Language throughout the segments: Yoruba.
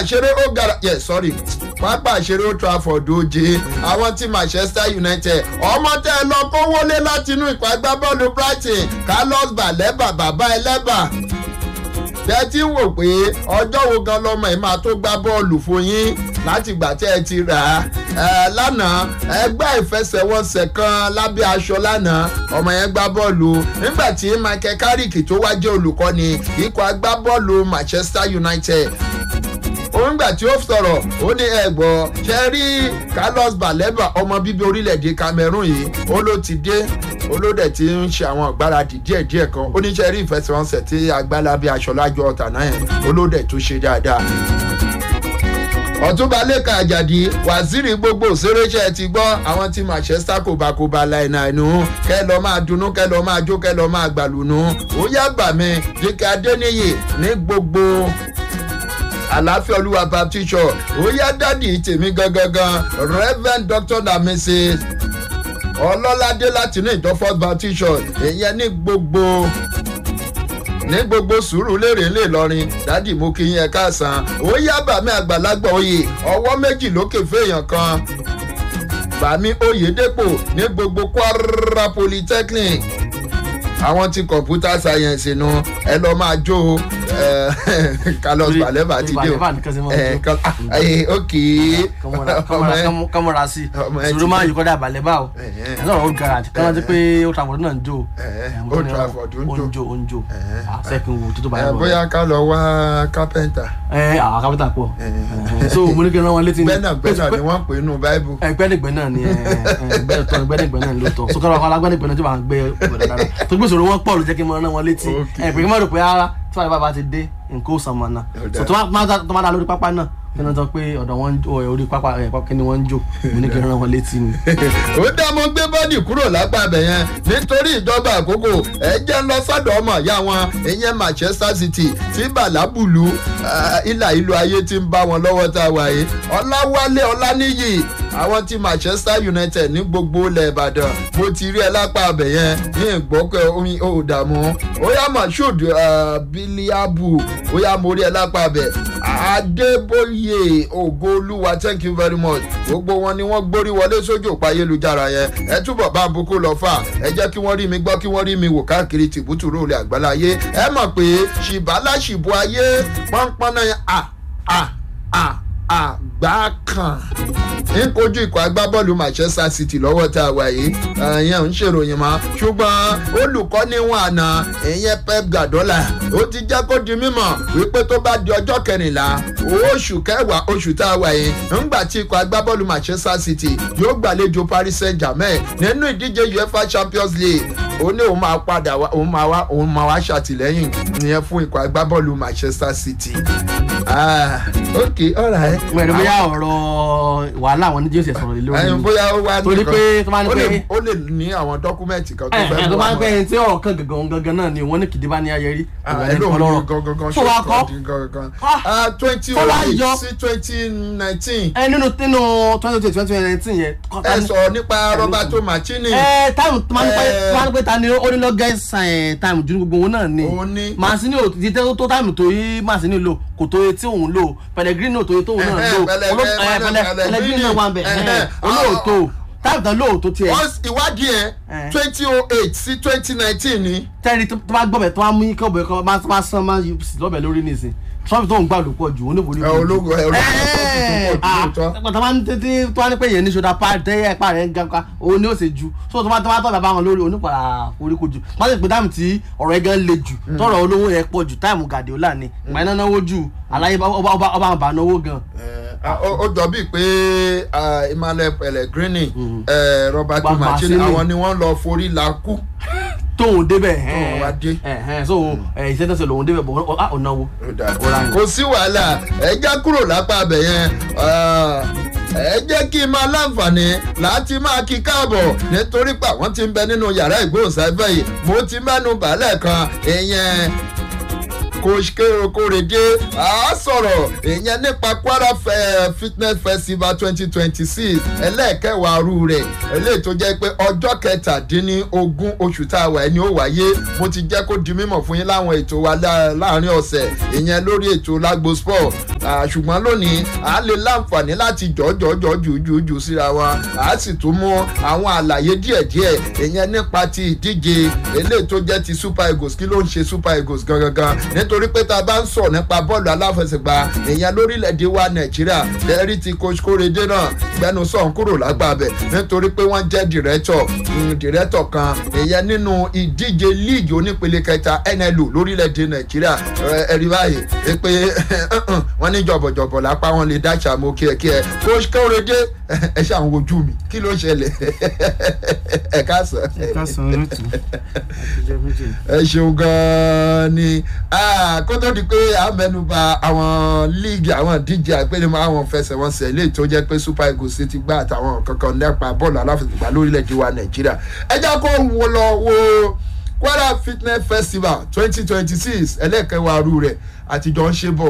àṣeré ó gara yẹ sorry pápá àṣeré ó trafford oje àwọn tí manchester united ọmọ tẹ ẹ lọ kó wọlé láti inú ìpá agbábọ́ọ̀lù brighton carlos baleba bàbá ẹlẹ́bà tẹ́tí wò pé ọjọ́ wo gan lọmọ ẹ̀ máa tó gbá bọ́ọ̀lù fún yín láti gbà tẹ́ ẹ ti rà á lánàá ẹgbẹ́ ìfẹsẹ̀wọnsẹ̀ kan lábẹ́ aṣọ lánàá ọmọ yẹn gbá bọ́ọ̀lù nígbà tí michael carrick tó wá jẹ́ olùkọ́ni ikọ̀ agbábọ́ọ̀lù manchester united òun gbà tí ó sọ̀rọ̀ ó ní ẹ̀gbọ́ ṣe rí carlos baleba ọmọ bíbí orílẹ̀-èdè cameroon yìí ó ló ti dé olódẹ tí ń ṣe àwọn ìgbáradì díẹ̀díẹ̀ kan oníṣẹ́ rí ìfẹsẹ̀wọnsẹ̀ tí agbálábí aṣọ lájọ ọ̀tà náà yẹn olódẹ tó ṣe dáadáa ọ̀túnba lẹ́ka àjàdí waziri gbogbo òṣèrèṣẹ́ ti gbọ́ àwọn tí manchester kò bá kó ba láìna ẹnu kẹ́ lọ́ máa dunnú kẹ́ lọ́ máa jó kẹ́ lọ́ máa gbàlùnú ó yá gbà mí jíkẹ́ adéníyè ní gbogbo àlàáfíà olúwa baptist church ó yá dádì tèmi gangan reverend doctor na mrs ọlọ́ládé láti ní ìjọ first baptist church èyàn ní gbogbo ní gbogbo sùúrù lérè ńlẹ lọrin dádì mú kí yín ẹ káàsán ó yá bàmí àgbàlagbà oyè ọwọ́ méjì lókè fèèyàn kan bàmí oyèdèpò ní gbogbo kwara polytechnic àwọn tí computer science nu ẹ lọ máa jó carlos baleba ti dé o ok kọmọra sí sùúrù máa yí kọ́dà balẹ̀bá o ẹ lọ́rọ̀ old garage kí wọ́n ti pé old trafford náà ń jó old trafford ń jó ń jó ń jó sẹ́kìn wo tó tó bá yẹ bóyá ká lọ wá carpenter. ẹ àwọn carpenter pọ̀ so mo ní kí n rán wọn létí. gbẹ́nàgbẹ́nà ni wọ́n pè é nù báíbù. gbẹ́nìgbẹ́nà ni gbẹ́nìgbẹ́nà ni lóòótọ́ so kọ́ra ọ̀la gbẹ́nìgbẹ́nà tí wọ́n gbé ọ̀dọ̀ dára tó gbé sòrò wọn pọ̀ ló jẹ́ kí n rán wọn létí ẹ̀ pé kí n má rò pé ara tí wàá bá ti dé nǹkan ó sàn mọ́ náà so tó má dá lórí pápá náà kí wọ́n sọ pé ọ̀dọ̀ wọn orí pápá kí ni wọ́n ń jò mo ní kí n rán wọn létí ni. ó dá mo gbé bọ́dì kúrò lápá abẹ yẹn nítorí ìjọba àkókò ẹ jẹ́ ń lọ sọ́dọ̀ ọmọ ìyá wọn ìyẹn manchester city tí bàlábùlù ìlà ìlú ayé ti ń bá wọn lọ́wọ́ tá a wà yìí ọláwálé ọláníyì àwọn tí manchester united ní gbogbo ilẹ̀ ìbàdàn mo ti rí ẹ lápá abẹ yẹn ní ìgbọ́kẹ́ omi ò dààmú ó yá mashood biliabu ó yá mo rí ẹ lápá abẹ adébóyè ògo olúwa thank you very much gbogbo wọn ni wọn gbórí wọlé sójú òpá ayélujára yẹn ẹ túbọ̀ bá boko lọ fà ẹ jẹ́ kí wọ́n rí mi gbọ́ kí wọ́n rí mi wò káàkiri tìbútùrú olè àgbáláyé ẹ mọ̀ pé ṣìbálà ṣìbò ayé pọ́npọ́n náà à à à àgbá kan ń kojú ikọ̀ agbábọ́ọ̀lù manchester city lọ́wọ́ tá a wà yìí ìyẹn ń ṣèròyìn mọ́ ṣùgbọ́n olùkọ́ níwọ̀n àná ìyẹn pep gadola ó ti jẹ́ kó di mímọ̀ wípé tó bá di ọjọ́ kẹrìnlá oṣù kẹwàá oṣù tá a wà yìí ńgbà tí ikọ̀ agbábọ́ọ̀lù manchester city yóò gbàlejò paris saint germain nínú ìdíje uefa champions league ó ní òun máa padà wá òun máa wá òun máa wá ṣàtìlẹ́yìn ìyẹn fún ikọ̀ agbábọ́ọ̀lù manchester city. ah ok alright. wẹ̀rẹ̀ bóyá ọ̀rọ̀ wàhálà àwọn oníjẹ́ òsì sọ̀rọ̀ lé lórí ẹyin bóyá ó wá torí pé tó máa ń ó lè pẹ́ ó lè ní àwọn dọ́kúmẹ̀ntì kan tó ẹ fẹ́ ẹ mú tó máa ń àwọn- pẹ́ ẹni tí ọ̀rọ̀ kan gangan gangan náà ni wọ́n ní kìdí bá ní ayẹrí Ah, ẹ lóun ní gangan tó wá kọ́ gangan twenty Tó wá oh yọ. eight sí twenty nineteen ẹ nínú nínú twenty twenty twenty nineteen yẹn ẹ sọ nípa roberto machini ẹ táìmù tó máa ń pẹ́ Eh. tó máa ń pẹ́ ta ni ó ní lọ́gẹ́sì ẹ̀ táìmù ju gbogbo wọn náà ni Òun ni. màsíní ò ti tẹ́ tó táìmù tó yí màsíní lò kò tó yẹ tí òun lò pẹlẹgírínì ò tó yẹ tó òun náà Ẹhẹ́, lò Pẹlẹ- Oló- Pẹlẹ- ẹ, pẹlẹ- Pẹlẹgírínì. pẹlẹgírínì náà wà ń bẹ̀ Ẹhẹ́. olóòótọ́ táìmù tán lóòótọ́ tiẹ̀ wọ́n ìwádìí ẹ̀ Eh. twenty oh eight sí twenty nineteen ni tẹ́rì tó bá gbọ́bẹ̀ tó bá mú kí ọbẹ̀ kan máa máa sán máa yí lọ́bẹ̀ lórí nìsín trump tó ń gbà ló pọ̀ jù ó ní ìwòrí ẹ, ológun ẹ, ológun tó pọ̀ jù lóòótọ́. tó máa ń tètè tó wá ní pé yẹn ní ṣọdá pa tẹ́yẹ ẹ̀pá rẹ̀ ń ga ká òun ni ó ṣe ju so tó bá tó bá tọ́ bàbá wọn lórí onípàrà oríko jù wọ́n sì pé táìmù tí ọ̀rọ̀ ẹ̀ gan le jù tọrọ olówó yẹn pọ̀ jù táìmù gàdéolà ni ìgbà iná náwó jù aláyé bá- ọba ọba ọba àbá náwó gan. Eh, ah, ó ó jọ bíi pé ah, emmanuel pellegrini eh, roberto Ba- machini Mancini. àwọn ni wọ́n lọ forí la kú tóun débẹ̀ Tóun wá dé. ẹ̀hẹ́n so iṣẹ́ tẹ̀sẹ̀ lòun débẹ̀ bọ̀ ọ̀ náwó. Ọ̀rá ni. kò sí wàhálà ẹ já kúrò lápá abẹ yẹn ah, ẹ jẹ́ kí n máa láǹfààní láti máa kí káàbọ̀ nítorí pé àwọn tí ń bẹ nínú yàrá ìgbóhùnsáfẹ́ yìí mo ti mẹ́nu bàálẹ̀ kan ìyẹn coach kéré kórèdé a sọ̀rọ̀ ìyẹn nípa kwara fitness festival twenty twenty six ẹlẹ́ẹ̀kẹwàá rú rẹ̀ eléyìí tó jẹ́ pé ọjọ́ kẹtàdínlógún oṣù tá a wà ẹni ó wáyé mo ti jẹ́ kó di mímọ̀ fún yín láwọn ètò wa láàrin ọ̀sẹ̀ ìyẹn lórí ètò lágbo sport ṣùgbọ́n lónìí a lè láǹfààní láti jọ́jọ́jọ́ jùjùjù síra wa a sì tún mú àwọn àlàyé díẹ̀díẹ̀ ìyẹn nípa ti ìdíje eléyìí tó jẹ́ ti super eagles kí ló ń ṣe super eagles gangan nítorí pé tá a bá ń sọ̀ nípa bọ́ọ̀lù aláfẹsẹ̀gbá ìyẹn lórílẹ̀‐èdè wa nàìjíríà lẹ́rí ti coach kórèdé náà gbẹnu sọ̀n kúrò lágbàbẹ̀ nítorí pé wọ́n jẹ́ dìrẹ́tọ̀ dìrẹ́tọ̀ kan ìyẹn nínú ìdíje líìgì onípele kẹta nlu lórílẹ̀‐èdè nàìjíríà ẹ̀rí báyìí pé wọ́n ní jọ̀bọ̀jọ̀bọ̀ lápá wọn lè dáṣà mọ́ kí ẹ kí ẹ coach kórèdé ẹ ṣàwọn ojú mi kí ló ṣẹlẹ̀ ẹ káàsán. ẹ káàsán lótú ẹ ṣeun gan-an ni kó tó di pé a mẹ́nuba àwọn líìgì àwọn díje àgbẹ̀lẹ̀mọ́ àwọn fẹsẹ̀wọnsẹ̀ lè tó jẹ́ pé super eagles ti gbá àtàwọn kankan nípa bọ́ọ̀lù aláfẹsẹ̀gbá lórílẹ̀‐èdè wa nàìjíríà ẹ já kó wo lọ wo kwara fitness festival twenty twenty six ẹlẹ́kẹ̀wá ru rẹ̀ àtijọ́ ń ṣe bọ̀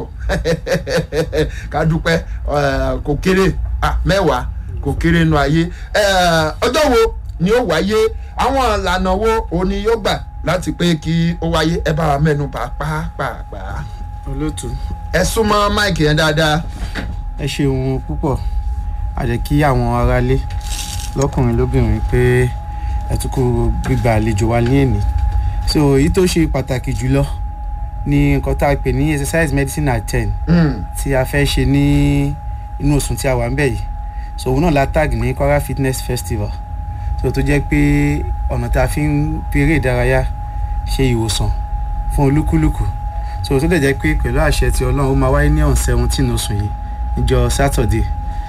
ká dúpẹ́ kò kéré mẹ́wàá kò kéré nu ayé ọjọ́ wo ni ó wáyé àwọn ìlànà wo òní yóò gbà láti pé kí ó wáyé ẹ bá wa mẹ́nu bà pàápàá. olóòtú. ẹ súnmọ́ máìkì yẹn dáadáa. ẹ ṣeun púpọ̀ a jẹ́ kí àwọn aráalé lọ́kùnrin lóbìnrin pé ẹ tún kó gbígba àlejò wa ní èní so èyí tó ṣe pàtàkì jùlọ ni nǹkan tá a pè ní exercise medicine at ten tí a fẹ́ ṣe ní inú oṣù tí a wà ń bẹ̀ yìí so òun náà la tag ní kwara fitness festival so tó jẹ́ pé ọ̀nà tá a fi ń peré ìdárayá ṣe ìwòsàn fún olúkúlùkù so tó lè jẹ́ pé pẹ̀lú àṣẹ ti ọlọ́run ó máa wáyé ní on seventeen oṣù yìí níjọ saturday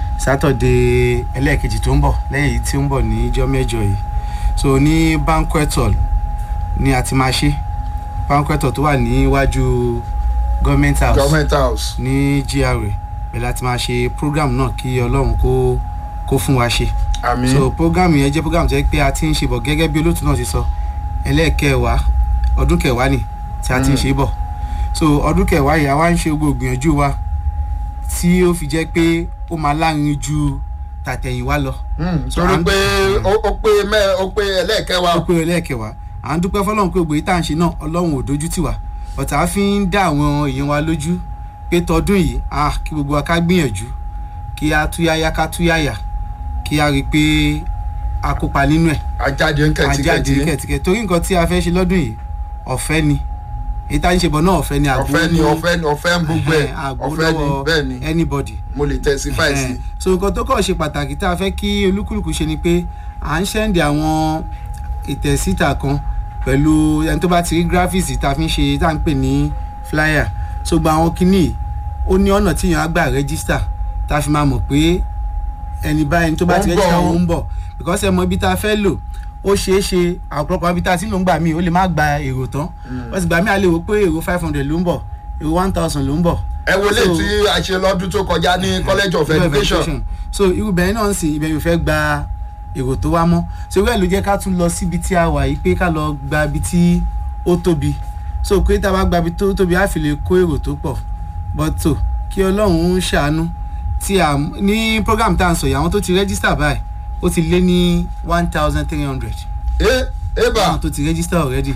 saturday ẹlẹ́ẹ̀kejì tó ń bọ̀ lẹ́yìn èyí tí ó ń bọ̀ níjọ́ mẹ́jọ yìí so ní banquet hall ni a ti máa ṣe banquet hall tó wà níwájú government house government house ní gra bẹ́ẹ̀ láti máa ṣe program náà kí ọlọ́run kó kó fún wa ṣe àmì so program yẹn jẹ́ program tó yẹ pé a ti ń ṣe bọ̀ gẹ́gẹ́ bí olóòtú náà ti sọ ẹlẹ́ẹ̀kẹwàá ọdún kẹwàá ni tí a ti ń ṣe bọ̀ so ọdún kẹwàá yìí a wá ń ṣe gbogbo ìgbìyànjú wa tí ó fi jẹ́ pé ó máa láàrin ju tàtẹ̀yìnwá lọ torí pé ó pé mẹ́ ó pé ẹlẹ́ẹ̀kẹwàá ó pé ẹlẹ́ẹ̀kẹwàá à ń dúpẹ́ fọlọ́run pé ògbóyè tá à ń ṣe náà ọlọ́run ò dojú tì wá ọ̀tá a fi ń dá àwọn èèyàn wa lójú pé tọdún yìí ah kí gbogbo wa ká gbìyànjú kí a túyáyá ká túyáyà kí a rí i pé a kópa nínú ẹ̀ ajáde ń kẹ̀tíkẹ̀tí ajáde kẹ̀tíkẹ̀ torí nǹkan tí a fẹ́ ṣe lọ́dún yìí ọ̀fẹ́ ni èyí tá a ń ṣe bọ̀ náà ọ̀fẹ́ ni ọ̀fẹ́ ni ọ̀fẹ́ ni ọ̀fẹ́ ń gbogbo ẹ̀ ọ̀fẹ́ ni bẹ́ẹ̀ ni anybody mo lè testify sí. so nǹkan tó kọ̀ ṣe pàtàkì tá a fẹ́ kí olúkúlùkù ṣe ni pé à ń ṣẹ́ǹdì àwọn ìtẹ̀síta kan pẹ̀lú ẹni tó bá ti rí graphics tá a fi ń ṣe tá à ń pè ní flyer so gba àwọn kinní ó ní ọ̀nà tí èèyàn á gbà register tá a fi máa mọ̀ pé ẹni báyìí tó bá ti register ó ń bọ̀ because ẹ mọ ibi tá a fẹ́ lò ó ṣeé ṣe àpọ̀lọpọ̀ ibi tá a ti lò ń gbà mí ó lè má gba èrò tán wọ́n sì gbà mí a lè wò pé èrò five hundred ló ń bọ̀ èrò one thousand ló ń bọ̀. ẹ wo lè tí a ṣe lọ́dún tó kọjá ní college of education. so irú bẹ̀rẹ̀ náà ń sìn ibẹ̀ yóò fẹ́ gba èrò tó wá mọ́ so irú ẹ̀ ló jẹ́ ká tún lọ síbi tí a wà yìí pé ká lọ gba ibi tí ó tóbi so pé tá a bá gba ibi tó tóbi á fi lè kó èrò tó pọ̀ but tó kí ọlọ́run ń ṣàánú tí a ní program tá à ń sọ yìí àwọn tó ti register báyìí ó ti lé ní one thousand three hundred. ẹ ẹ bá àwọn tó ti register already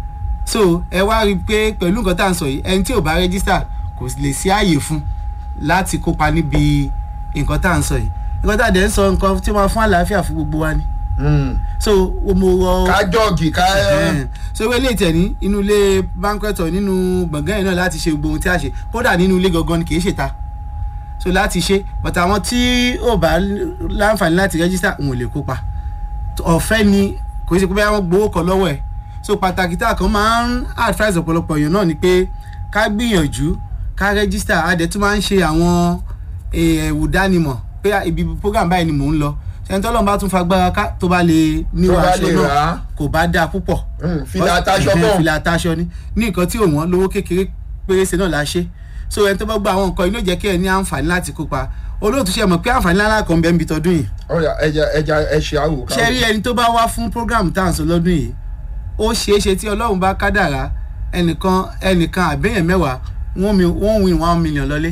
so ẹ wá rí i pé pẹ̀lú nǹkan tá à ń sọ yìí ẹni tí ò bá register kò lè sí ààyè fún láti kópa níbi nǹkan tá à ń sọ yìí nǹkan tá à dẹ̀ ń sọ nǹkan tí wọ́n fún àlàáfíà fún gbogbo wa ni. so mo rọ. ká jọ́ọ̀gì ká. so ewé ilé ìtẹ̀ ní inú ilé banquet hall nínú gbọ̀ngàn yìí náà láti ṣe gbogbo ohun tí a ṣe kódà nínú ilé gangan ni kì í ṣèta so láti ṣe but àwọn tí ò bá láǹfààní láti register òun ò lè kópa ọ̀fẹ́ ni kò ṣe pé báyà wọ́n gbowó kan lọ́wọ́ ẹ̀ so pàtàkì tá a kan máa ń advise ọ̀pọ̀lọpọ̀ èèyàn náà ni pé ká gbìyànjú ká register a dẹ̀ tún máa ń ṣe àwọn ẹ̀wù dánimọ̀ pé ibi program báyìí ni mò ń lọ ṣẹ́ni tó lọ́nà bá tún fagbára ká tó bá lè níwọ̀ aṣọ náà kò bá dáa púpọ̀ fìlà àtàṣọ bọ̀ fìlà àtàṣọ ni ní nǹkan tí òun lówó kékeré pérése náà la ṣe so ẹni tó bá gba àwọn nǹkan inú jẹ́ kí ẹ ní àǹfààní láti kópa olóòtú ṣe mọ̀ pé àǹfààní ńlá kan bẹ́ẹ̀ ń bi tọdún yìí. ọ̀yà ẹja ẹja ẹ ṣe àwò ká. ṣe rí ẹni tó bá wá fún program tá à ń sọ lọ́dún yìí ó ṣeé ṣe tí ọlọ́run bá kádàrá ẹnìkan ẹnìkan àbẹ̀yẹn mẹ́wàá wọ́n mi wọ́n win one million lọ́lé.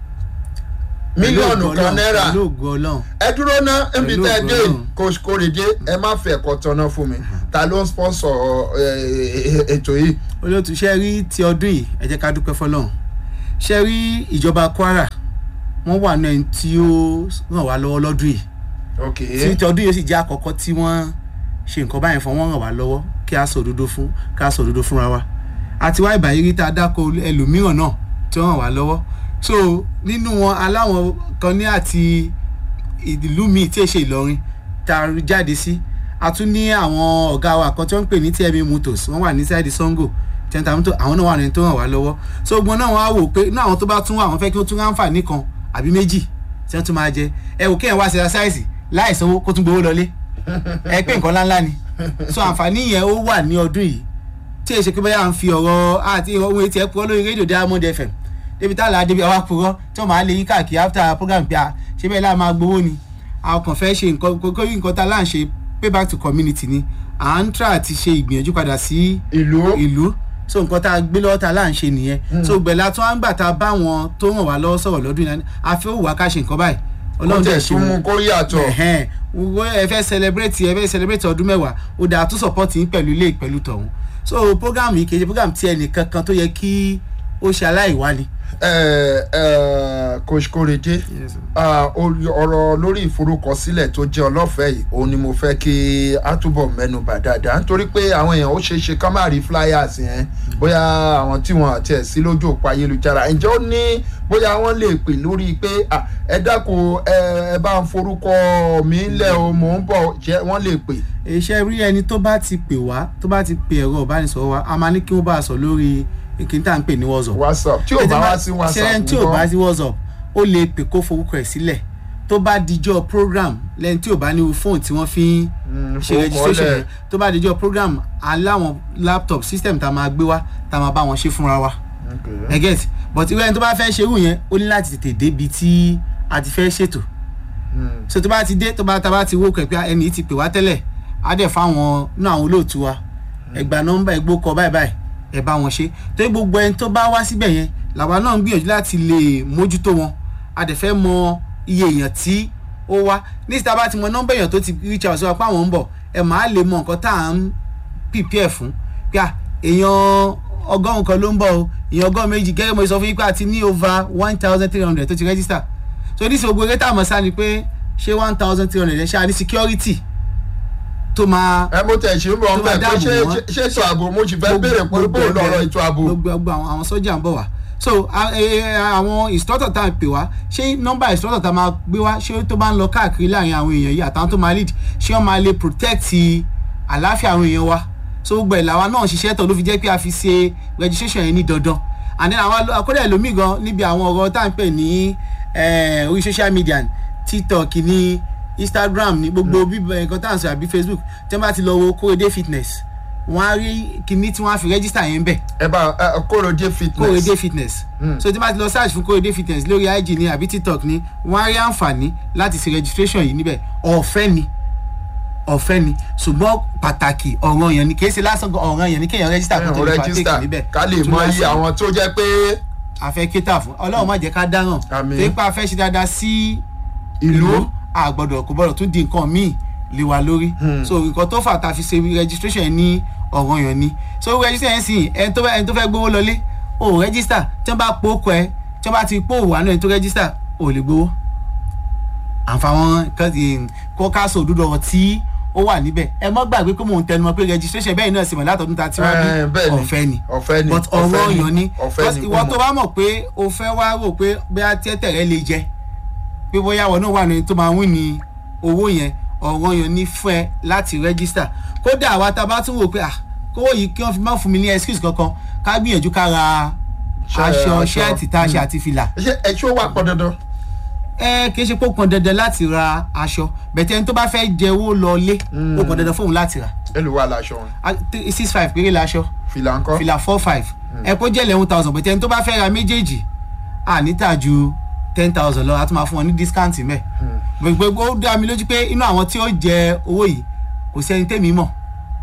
mílíọ̀nù kan náírà pẹ̀lú ògo ọlọ́run ẹ dúró ná níbi Pẹ̀lú tẹ́ ẹ ògo dé Ọlọ́run. coach Korede ẹ má fẹ́ ẹ̀kọ́ tọ́nà fún mi ta ló ń sponsor eh, ètò yìí. olóòtú ṣe rí ti ọdún yìí ẹ jẹ́ ká dúpẹ́ fọlọ́run ṣe rí ìjọba Kwara wọ́n wà náà ẹni tí ó ràn wá lọ́wọ́ lọ́dún yìí ok tí ti ọdún yìí sì jẹ́ àkọ́kọ́ tí wọ́n ṣe nǹkan báyìí fún wọn ràn wá lọ́wọ́ kí a sọ òdodo fún ká sọ òdodo fúnra wa àti wá ìbàyí rí tá a dáko ẹlòmíràn náà tí wọ́n ràn wá lọ́wọ́ so nínú wọn aláwọn kan ní àti ìlú míì tí èṣe Ìlọrin tá a jáde sí a tún ní àwọn ọ̀gá wa kan tí wọ́n ń pè ní TMA Motors wọ́n wà ní sáìdì Sango tẹ́ntà mọ́tò àwọn náà wà ní tó ràn wá lọ́wọ́ so gbọ́n náà wọ́n á wò pé inú àwọn tó bá tún wà wọ́n fẹ́ kí wọ́n tún ráǹfààní kan àbí méjì tí wọ́n tún máa jẹ ẹ wò kéèyàn wá sí ẹsáìsì láì sanwó kó tún gbowó lọlé ẹ pé nǹkan ńláńlá ni so àǹfààní yẹn ó wà ní ọdún yìí tí èsì pé báyà ń fi ọ̀rọ̀ àti ohun etí ẹ̀ purọ́ lórí rédíò Diamond FM débi tá a là á débi àwa purọ́ tí wọ́n máa lè yí káàkiri after program pé a ṣe bẹ́ẹ̀ láà máa gbowó ni a kàn fẹ́ ṣe nǹkan kókó nǹkan tá a là ń ṣe pay back to community ni à ń tra àti ṣe ìgbìyànjú padà sí ìlú ìlú so nǹkan tá a gbé lọ́wọ́ tá a là ń ṣe nìyẹn so gbẹ̀lá tó ń gbà tá a bá wọn tó ràn wá lọ́wọ́ sọ̀rọ̀ lọ́dún yìí a fẹ́ òwò ká ṣe nǹkan báyìí ó tẹ̀ tún mú kó yàtọ̀ ẹ̀hẹ́n wọ́n ẹ fẹ́ celebrate ẹ fẹ́ celebrate ọdún mẹ́wàá ó dáa tó support yín pẹ̀lú ilé pẹ̀lú tọ̀hún so program yìí kì í ṣe program tí ẹnìkan kan tó yẹ kí ó ṣe aláìwá ni. ẹ ẹ coach Korede ah, orí- ọ̀rọ̀ lórí ìforúkọsílẹ̀ tó jẹ́ ọlọ́fẹ̀ẹ́ yìí òun ni mo fẹ́ kí a túbọ̀ mẹ́nu bà dáadáa nítorí pé àwọn èèyàn ó ṣeé ṣe ká má rí flyers yẹn bóyá àwọn tí wọ́n àti ẹ̀ sí lójú òpó ayélujára ǹjẹ́ ó ní bóyá wọ́n lè pè lórí pé ah, ẹ dákun ẹ ẹ bá ń forúkọ mi lẹ̀ o mò ń bọ̀ jẹ́ wọ́n lè pè. iṣẹ́ rí ẹni tó bá ti pè wá tó bá ti pè ẹ̀rọ ìbánisọ̀rọ̀ wa a máa ní kí wọ́n bá a sọ lórí ìkíní tá à ń pè ní WhatsApp. whatsapp tí ò bá wá sí whatsapp ṣẹlẹ̀ tí ò bá sí WhatsApp ó lè pè kó forúkọ ẹ̀ sílẹ̀ tó bá dijọ́ program lẹ́yìn tí ò bá ní fóònù tí wọ́n fi ń ṣe registration yẹn tó bá dijọ́ program aláwọn laptop system tá a máa gbé wá tá a máa bá wọn ṣe fúnra wa ẹ get but irú ẹni tó bá fẹ́ ṣerú yẹn ó ní láti tètè débi tí a ti fẹ́ ṣètò so tó bá ti dé tó bá tá a bá ti wó kẹ̀kẹ́ ẹni yìí ti pè wá tẹ́lẹ̀ á dẹ̀ fáwọn náà àwọn olóòtú wa ẹgbà nọ́mbà ẹgbó kọ báyìí báyìí ẹ bá wọn ṣe torí gbogbo ẹni tó bá wá síbẹ̀ yẹn làwa náà ń gbìyànjú láti lè mójútó wọn a dẹ̀ fẹ́ mọ iye èèyàn tí ó wá ní ìsìta bá ti mọ nọ́mbà èèyàn tó ti reach out sí wa pé àwọn ń bọ̀ ẹ máa lè mọ nǹkan tá à ń prepare fún pé à èèyàn ọgọ́rùn kan ló ń bọ̀ o èèyàn ọgọ́rùn méjì gẹ́gẹ́ mo sọ fún yín pé a ti ní over one thousand three hundred tó ti register so ní ìsìnkú eré tá a mọ̀ sá ni pé ṣé one thousand three hundred ẹ̀ ṣáà ní security tó máa ẹ mo tẹ̀ ṣe ń bọ̀ tó ọ́n bá bẹ́ẹ̀ pé dáàbò ṣé wọ́n. ṣé ètò ààbò mo sì fẹ́ béèrè pé bó gbogbo lọ́rọ̀ ẹ̀, ètò ààbò. gbogbo gbogbo àwọn àwọn sọ́jà ń bọ̀ wá so a- ẹ- ẹ- àwọn instructor tá a pè wá ṣé nọ́mbà instructor tá a máa gbé wá ṣé tó bá ń lọ káàkiri láàrin àwọn èèyàn yìí àtàwọn tó máa lead ṣé wọ́n máa lè protect àlàáfíà àwọn èèyàn wa so gbogbo ẹ̀ làwa náà ṣiṣẹ́ tọ̀ ló fi jẹ́ pé a fi ṣe registration yẹn ní dandan and then àwọn akọ́dẹ̀ ẹlòmíì gan níbi àwọn ọ̀rọ̀ tá à ń pè ní eh, orí social media ní tiktok ní instagram ní gbogbo bíbẹ nǹkan tá à ń sọ àbí facebook tí wọ́n bá ti lọ wo kórèdé fitness wọ́n á rí kinní tí wọ́n á fi register yẹn bẹ̀ ẹ bá ẹ Korede fitness. kórèdé fitness Mm. so tí wọ́n bá ti lọ search fún kórèdé fitness lórí ig ní àbí tiktok ní wọ́n á rí àǹfààní láti ṣe registration yìí níbẹ̀ ọ̀fẹ́ ni ọ̀fẹ́ ni ṣùgbọ́n pàtàkì ọ̀ràn yẹn ni kì í ṣe lásán gan ọ̀ràn yẹn ni kéèyàn register kó ẹ̀hún tó lè rẹ́gísítà partake níbẹ̀ ká lè Tó mọ máa iye ṣe- àwọn tó jẹ́ pé a fẹ́ kéta fún ọlọ́run má jẹ́ ká dáràn Àmín. torí pé a fẹ́ ṣe dáadáa sí ìlú a gbọ́dọ̀ kò gbọ́dọ̀ tún di nǹkan míì lé wa lórí so nǹkan tó fà tá a fi ṣe registration yẹn ní ọ̀ràn yẹn ni so registration yẹn sì ẹni tó fẹ́ ẹni tó fẹ́ gbowó lọlé o register tí wọ́n bá pò kọ ẹ tí wọ́n bá ti pò wà náà ẹni tó register o lè gbowó àǹfààwọn kan ti kó káàsó òdúdó ọ̀rọ̀ tí ó wà níbẹ̀ ẹ mọ́ gbàgbé pé mò ń tẹnumọ́ pé registration bẹ́ẹ̀ náà sì mọ̀ látọ̀dún tá a ti wá bí Eh, bẹ́ẹ̀ ni. ọ̀fẹ́ ni ọ̀fẹ́ ni but ọ̀fẹ́ ọ̀rọ̀ ọ̀yàn ni ọ̀fẹ́ Because ni ìwọ kó tó mọ̀. bá mọ̀ pé o fẹ́ wá rò pé bóyá tẹ́tẹ̀ rẹ lè jẹ pé bóyá wọn náà wà ní tó máa wí ní owó yẹn ọ̀rọ̀ ọ̀yàn ni fún ẹ láti rẹ́gísítà kódà àwa tá a bá tún wò pé ah kówó yìí kí wọ́n fi má fún mi ní excuse kankan ká gbìyànjú ká ra Ṣe- aṣọ aṣọ. ṣẹ́ẹ̀tì tá a ṣe àti fìlà ṣé ẹṣọ wà pọ̀ dandan. ẹ kì í ṣe pé ó pọn dandan láti ra aṣọ bẹ̀tẹ̀ ẹni tó bá fẹ́ jẹ owó lọ lé ó pọn dandan fóun láti rà èlùwà làṣọ wọn Ah, three- six five péré laṣọ fìlà ńkọ́. fìlà four five ẹ kó jẹ́ eleven thousand bẹ̀tẹ̀ ẹni tó bá fẹ́ ra méjèèjì à níta ju ten thousand lọ a tún máa fún wọn ní discount mẹ́ gbogbo ó dá mi lójú pé inú àwọn tí ó jẹ owó yìí kò sí ẹni tẹ́mi mọ̀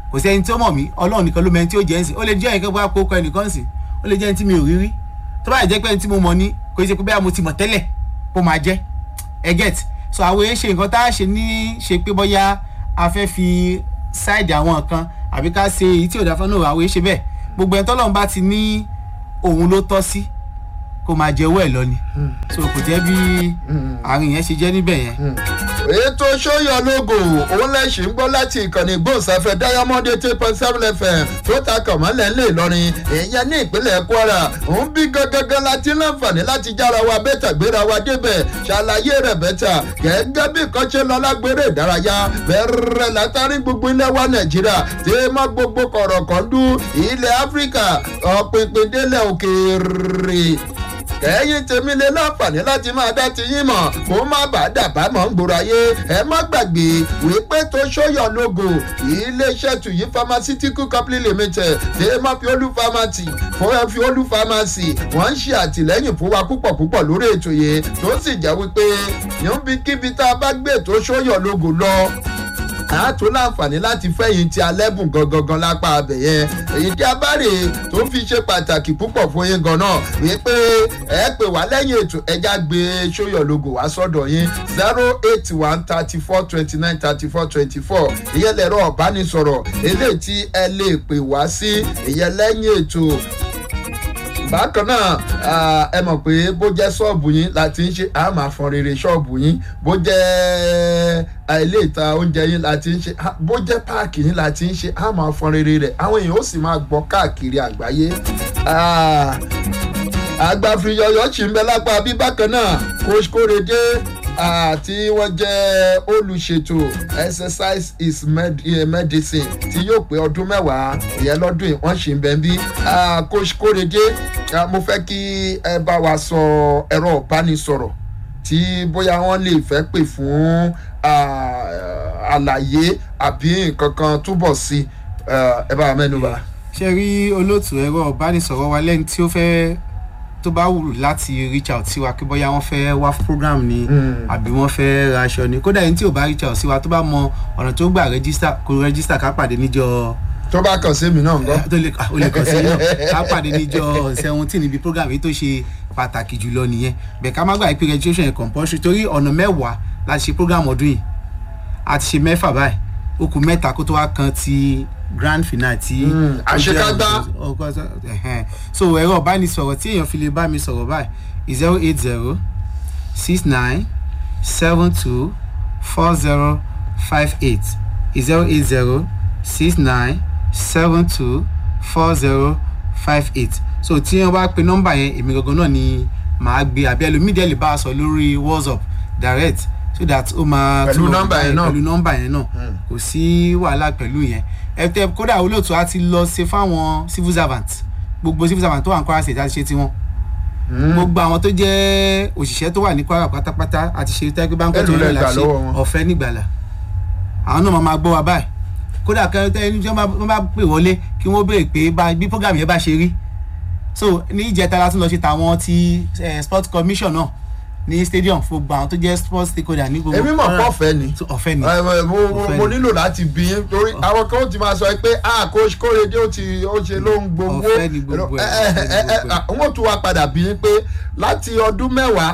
kò sí ẹni tí ó mọ̀ mí ọlọ́run nìkan ló mọ ẹni tí ó jẹ́ ẹ̀sìn ó lè jẹ́ ẹnìkan bá kó kọ ẹnìkan sìn ó lè jẹ́ ẹni tí mi ò rí rí tó bá jẹ́ pé ẹni tí mo mọ̀ ní kò ṣe pé bẹ́ẹ̀ mo ti mọ̀ tẹ́lẹ̀ kó máa jẹ́ ẹ get so àwọn èèyàn ṣe nǹkan tá a ṣe ní ṣe pé bóyá a fẹ́ fi ṣáìdì àwọn kan àbí ká ṣe èyí tí ò dáfẹ́ náà àwọn èèyàn ṣe bẹ́ẹ̀ gbogbo ẹni tọ́lọ́run bá ti ní òun ló tọ́ sí kó máa jẹ owó ẹ̀ lọ ni so kò jẹ́ bí àárín yẹn ṣe jẹ́ níbẹ̀ yẹn. ètò sóyọ lógo òun lẹ́sìn ń gbọ́ láti ìkànnì gbòǹsáfẹ́ diamond eight point seven fm tó ta kànmọ́lẹ̀ ńlẹ̀ ìlọrin ìyẹn ní ìpínlẹ̀ kwara òun bí gangan láti láǹfààní láti jára wa bẹ́tà gbéra wa débẹ̀ ṣàlàyé rẹ̀ bẹ́tà gẹ́gẹ́ bí kan ṣe lọ lágbèrè ìdárayá bẹ̀rẹ̀ látàrí gbogbo ilẹ̀ wa nàìjíríà tí mọ́ gbogbo kọ̀rọ̀kọ̀ndú ilẹ̀ áfíríkà ọ̀pìnpìn délẹ̀ òkèèrè kẹ́yìn tèmi lè láǹfààní láti máa dá ti yín mọ̀ kó má bàa dàbá mọ̀ ń gbòòrò ayé ẹ má gbàgbé wípé tó ṣóyọ̀ lógo iléeṣẹ́ tuyi pharmaceutical company limited dé má fi olú pharmacy fún ẹ fi olú pharmacy wọ́n ń ṣe àtìlẹ́yìn fún wa púpọ̀ púpọ̀ lórí ètò yìí tó sì jẹ́ wípé níbikíbi tá a bá gbé tó ṣóyọ̀ lógo lọ a tó láǹfààní láti fẹ̀yìn ti alẹ́bùn gangan lápá abẹ yẹn èyí tí a bá rè tó fi ṣe pàtàkì púpọ̀ fún yín gan-an wípé ẹ pè wá lẹ́yìn ètò ẹja gbé sóyọ̀ logo wá sọ́dọ̀ yín zero eight one thirty four twenty nine thirty four twenty four ìyẹn lẹ̀rọ ọ̀bánisọ̀rọ̀ eléyìí tí ẹ lè pè wá sí ìyẹn lẹ́yìn ètò bákan náà ẹ mọ̀ pé bó jẹ́ ṣọ́ọ̀bù yín láti ń ṣe á máa fọn rere ṣọ́ọ̀bù yín bó jẹ́ ilé ìta oúnjẹ yín láti ń ṣe bó jẹ́ páàkì yín láti ń ṣe á máa fọn rere rẹ̀ àwọn èèyàn ó sì máa gbọ́ káàkiri àgbáyé àgbàfìyọyọ sì ń bẹ lápá bí bákan náà kóṣkórede àti wọ́n jẹ́ olùṣètò exercise is med medicine tí yóò pé ọdún mẹ́wàá ìyẹn lọ́dún yìí wọ́n ṣì ń bẹ̀ ń bí coach kórede mo fẹ́ kí ẹ bá wa sọ ẹ̀rọ ìbánisọ̀rọ̀ tí bóyá wọ́n lè fẹ́ pè fún àlàyé àbí nǹkan kan túbọ̀ sí ẹ bá wa mẹ́nu bà. ṣe rí olóòtú ẹ̀rọ ìbánisọ̀rọ̀ wa lẹ́ni tí ó fẹ́ tó bá wù láti reach out sí wa kí bóyá wọ́n fẹ́ wá program ni àbí wọ́n fẹ́ ra aṣọ ni kódà yín tí ò bá reach out sí wa tó bá mọ ọ̀nà tó gbà register kó register ká pàdé níjọ. tó bá kàn sí mi náà ńgọ́. tó lè o lè kàn sí náà ká pàdé níjọ seventeen níbi program yìí tó ṣe pàtàkì jùlọ nìyẹn bẹ́ẹ̀ ká má gbà pé registration yẹn compulsory torí ọ̀nà mẹ́wàá láti ṣe program ọdún yìí a ti ṣe mẹ́fà báyìí ó kù mẹ́ta kó tó wá kan ti grand finale tí. àṣekágbá. so ẹ̀rọ ìbánisọ̀rọ̀ tí èèyàn fi lè bá mi sọ̀rọ̀ báyìí zero eight zero six nine seven two four zero five eight zero eight zero six nine seven two four zero five eight so tí wọ́n bá pe nọ́mbà yẹn èmi gangan náà ni màá gbé àbí ẹlòmídìí ẹ̀ lè bá a sọ lórí whatsapp direct so that ó máa pẹ̀lú nọ́mbà yẹn náà pẹ̀lú nọ́mbà yẹn náà kò sí wàhálà pẹ̀lú yẹn ẹtẹ kódà olóòtú á ti lọ ṣe fáwọn civil servant gbogbo civil servant tó wà ní kwara state á ti ṣe tiwọn gbogbo àwọn tó jẹ́ òṣìṣẹ́ tó wà ní kwara pátápátá àti ṣe tẹ́gbẹ́ báńkì tó yẹ la ṣe ọ̀fẹ́ nígbàlà àwọn náà máa gbọ́ wa báyìí kódà kẹrìntẹ́ ẹni tí wọ́n bá pè wọlé kí wọ́n béèrè pé bí program yẹn bá ṣe rí so ní ìjẹta la tún lọ ṣe tàwọn ti sport commission náà ní stadium fún gbogbo àwọn tó jẹ́ sports stakeholder ní gbogbo. èmi mọ̀ pé ọ̀fẹ́ ni ọ̀fẹ́ ni mo nílò láti bí yín torí àwọn kan ti máa sọ pé ah coach kórèdé ó ti ó ṣe ló ń gbowó ọ̀fẹ́ ni gbogbo ẹ̀ wọ́n tún wá padà bí yín pé láti ọdún mẹ́wàá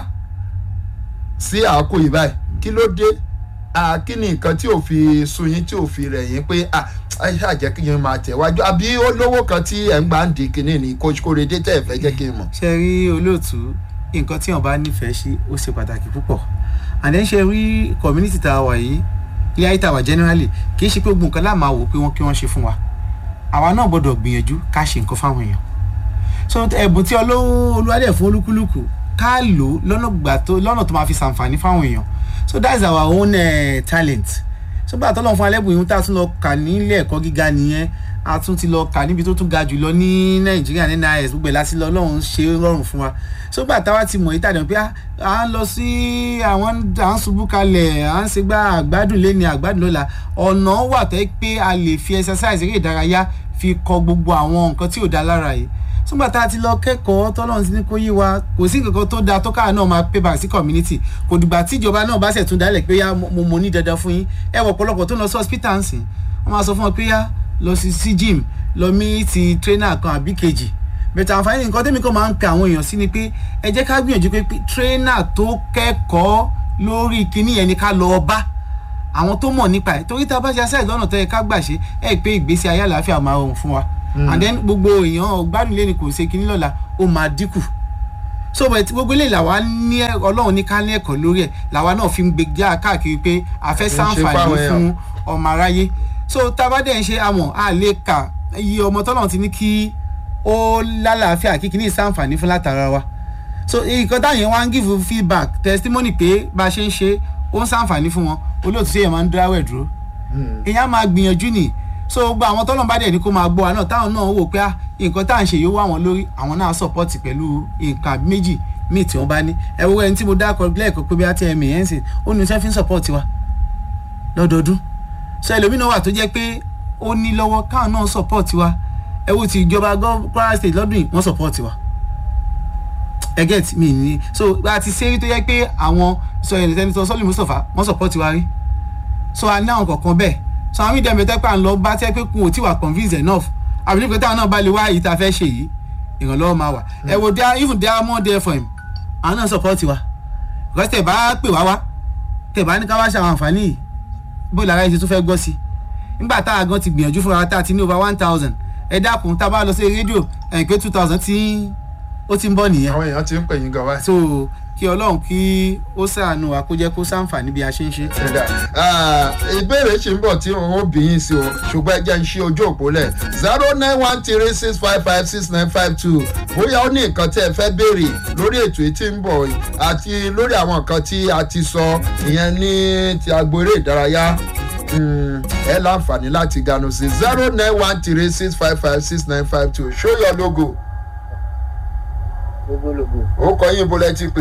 sí àkókò yìí báyìí kí ló dé kí ni nǹkan tí ò fi sun yín tí ò fi rẹ̀ yín pé ẹ ṣàjẹ́ kí yín máa tẹ̀wájú àbí olówó kan tí ẹ̀ ń gbà ń di kinní ni coach kórèdé tẹ̀ fẹ́ jẹ́ kí n mọ̀. ṣe rí olóòtú nǹkan tí wọn bá nífẹ̀ẹ́ sí ó ṣe pàtàkì púpọ̀ and then ṣe rí community tá a wà yìí ilé ayé tá a wà generally kì í ṣe pé gbogbo nǹkan láà máa wò pé wọ́n kí wọ́n ṣe fún wa àwa náà gbọ́dọ̀ gbìyànjú ká ṣe nǹkan fáwọn èèyàn so ẹ̀bùn tí olúwadẹ̀ fún olúkúlùkù ká lò lọ́nà gbà tó lọ́nà tó máa fi ṣàǹfààní fáwọn èèyàn so that is our own uh, talent so gbà tọ́lọ́ fún alẹ́bùn ìhun tá a tún lọ kà nílé ẹ̀kọ́ gíga nìyẹn a tún ti lọ kà níbi tó tún ga jùlọ ní nàìjíríà ní nis gbogbo ẹ̀ láti lọ ọlọ́run ṣe rọrùn fún wa sógbà táwa ti mọ̀ yìí tàdé pé à ń lọ sí àwọn à ń ṣubú kalẹ̀ à ń ṣe gbá àgbádùn lẹ́ni àgbádùn lọ́la ọ̀nà wà tẹ́ pé a lè fi exercise eré ìdárayá fi kọ gbogbo àwọn nǹkan tí ò dá lára yìí sógbà tá a ti lọ kẹ́kọ̀ọ́ tọ́lọ́run ti ní kó yé wa kò sí nǹkan tó dáa tó káà náà máa pay back sí community kò dìgbà tí ìjọba náà bá ṣẹ̀ tún dálẹ̀ pé yá mo mo ní dandan fún yín ẹ wọ̀ ọ̀pọ̀lọpọ̀ tó lọ sí hospital ǹsìn wọ́n máa sọ fún wọn pé yá lọ sí sí gym lọ mí ti trainer kan àbí kejì bẹ̀tẹ̀ àǹfààní nǹkan tẹ́mi kan máa ń pe àwọn èèyàn sí ni pé ẹ jẹ́ ká gbìyànjú pé pé trainer tó kẹ́kọ̀ọ́ lórí kinní yẹn ni ká lọ bá àwọn tó mọ̀ nípa ẹ̀ torí tá a bá ṣe aṣáìsì lọ́nà tó yẹ ká gbà ṣe ẹ̀ pé ìgbésí ayé àlàáfíà máa rọrùn fún wa and then gbogbo èèyàn gbádùn lé ní kò ṣe kinní lọ́la ó máa dínkù so but gbogbo eléyìí làwa ní ẹ- ọlọ́run ní ká ní ẹ̀kọ́ lórí ẹ̀ làwa náà fi ń gbé já káàkiri pé a fẹ́ ṣe sàǹfààní fáwọn èèyàn. fún ọmọ aráyé so tá a bá dẹ̀ ń ṣe àmọ̀ a lè kà iye ọmọ tọ́lọ́run ti ní kí ó lálàáfíà kí kíní sàǹfààní fún látara wa so nǹkan táyẹn wá ń give feedback testimony pé bá a ṣe ń ṣe ó ń sàǹfààní fún wọn olóòtú sí èèyàn máa ń dáwẹ̀ dúró èèyàn máa gbìyànjú nì so gbogbo àwọn tọ́lọ́n bá dẹ̀ ní kó máa gbọ́ wa náà táwọn náà wò pé ah, nǹkan tá à ń ṣe yóò wá wọn lórí àwọn náà support pẹ̀lú nǹkan àbí méjì míì tí wọ́n bá ní ẹ wo ẹni tí mo dákọ̀ lẹ́ẹ̀kọ́ pé bí a ti ẹ̀mí ẹ̀ ń sìn ó ní sẹ́ fi ń support wa lọ́dọọdún so ẹlòmínà wà tó jẹ́ pé ó ní lọ́wọ́ káwọn náà support wa ẹ wo ti ìjọba gọ́- Kwara State lọ́dún yìí wọ́n support wa ẹ get mi ní so a ti ṣe é rí tó yẹ pé àwọn sọ ẹni tẹni tó sọ́lì Mustapha wọ́n support wa rí so a ní àwọn kọ̀ọ̀kan bẹ́ẹ̀ so àwọn mídìí ẹ̀mẹ́tẹ́ pà ń lọ bá tẹ́ pé kún ò tí wà convince enough àbí nípa táwọn náà bá lè wá èyí tá a fẹ́ ṣe yìí ìrànlọ́wọ́ máa wà ẹ wo dia even diamond fm àwọn náà support wa because tẹ̀ bá pè wá wá tẹ̀ bá ní ká wá ṣe àwọn àǹfààní yìí bó lára ẹni tó fẹ́ gbọ́ sí i nígbà tá a gan ti gbìyànjú fúnra wa tá a ti ní over one thousand ẹ dákun tá a bá lọ sí rédíò ẹ̀yìn pé two thousand tí ó ti ń bọ̀ nìyẹn àwọn èèyàn ti ń pè yín gan wá. so kí ọlọ́run kí ó ṣàánú wa kó jẹ́ kó ṣàǹfààní bí a ṣe ń ṣe. Ẹ̀dá. Ah, ìbéèrè ṣì ń bọ̀ tí òun ó bí yín sí o ṣùgbọ́n ẹ jẹ́ ń ṣí ojú òpó lẹ̀ zero nine one three six five five six nine five two bóyá ó ní nǹkan tí ẹ fẹ́ béèrè lórí ètò yìí tí ń bọ̀ yìí àti lórí àwọn nǹkan tí a ti sọ ìyẹn ní ti agbo eré ìdárayá mm, ẹ láǹfààní láti ganu sí zero nine one three six five five six nine five two show your logo lógólógó ó kọ yín bó lẹ ti pè